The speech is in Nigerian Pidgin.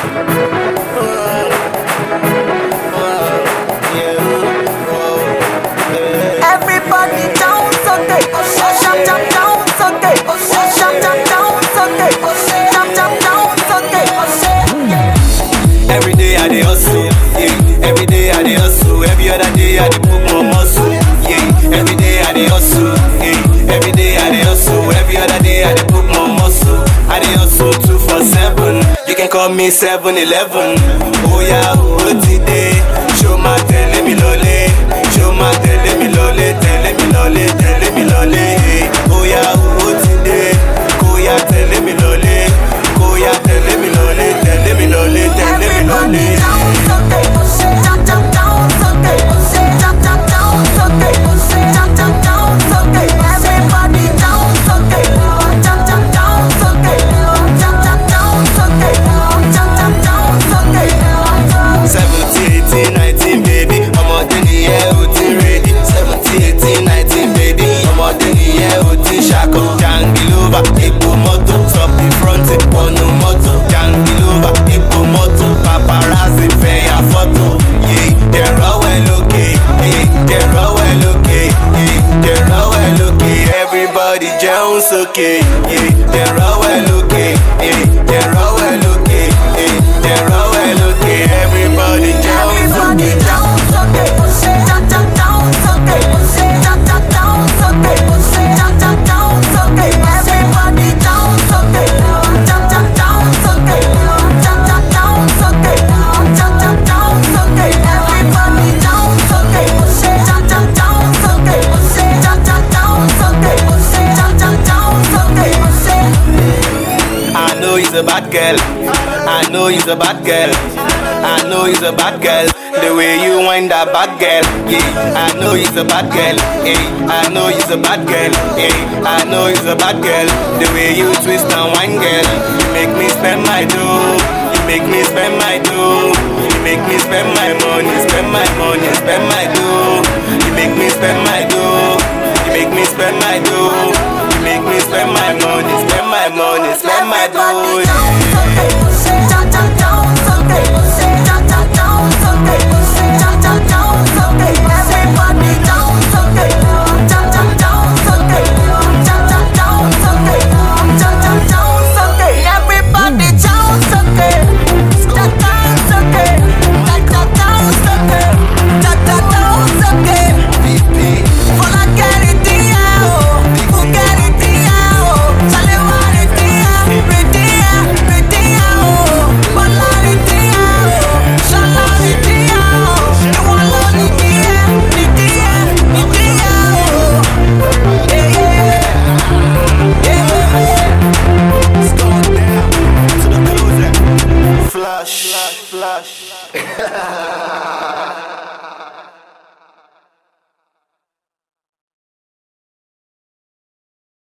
Everybody down Sunday. Jump, jump down Sunday. Jump, jump down Sunday. Jump, jump down Sunday. Every day I dey hustle, yeah. Every day I dey hustle. Every other day I dey put more muscle, yeah. Every day I dey hustle, yeah. Every day I dey hustle. Every other day I dey put more muscle. I dey hustle two for seven. You can call me seven eleven. Oh yeah, oh today. Show my tẹ̀lé mi lọlé. Show my tẹ̀lé mi lọlé. Tẹ̀lé mi lọlé. Tẹ̀lé mi lọlé. Oh yeah, oh today. Kóyà tẹ̀lé mi lọlé. Kóyà tẹ̀lé mi lọlé. Tẹ̀lé mi lọlé. Tẹ̀lé mi lọlé. Everybody down Sunday. Jump, jump down Sunday. Jump, jump down Sunday. Jump, jump down Sunday. Everybody down Sunday. Jump, jump down Sunday. Jump, jump down Sunday. Jump, jump down Sunday. seventeen eighteen nineteen baby ọmọdé nìyẹn ò ti ready seventeen eighteen nineteen baby ọmọdé nìyẹn ò ti ṣakọ jangilova epo mọ́tò top the front wọnú mọ́tò jangilova epo mọ́tò paparazzi fẹ̀yà fọ́tò yé dẹ̀rọ̀wẹ̀ lókè yé dẹ̀rọ̀wẹ̀ lókè yé dẹ̀rọ̀wẹ̀ lókè everybody jẹun sókè yé dẹ̀rọ̀wẹ̀ lókè yé dẹ̀rọ̀wẹ̀ lókè yé dẹ̀rọ̀wẹ̀ lókè everybody jẹun Everybody sókè. down Sunday. Jump, jump down Sunday. Jump, jump down Sunday. Jump, jump down Sunday. Everybody down Sunday. Jump, jump down Sunday. Jump, jump down Sunday. Jump, jump down Sunday. Everybody down Sunday. Jump, jump down Sunday. Jump, jump down Sunday. Jump, jump down Sunday. I know he's a bad girl. I know he's a bad girl. I know he's a bad girl. The way you wind that bad girl, yeah. I know he's a bad girl, yeah. I know he's a bad girl, yeah. I know he's a bad girl. The way you twist and wind, girl, you make me spend my dough. You make me spend my dough. You make me spend my money, spend my money, spend my dough. You make me spend my dough. You make me spend my dough. You make me spend my money, spend my money, spend my dough. yeah. Flash, flash, flash.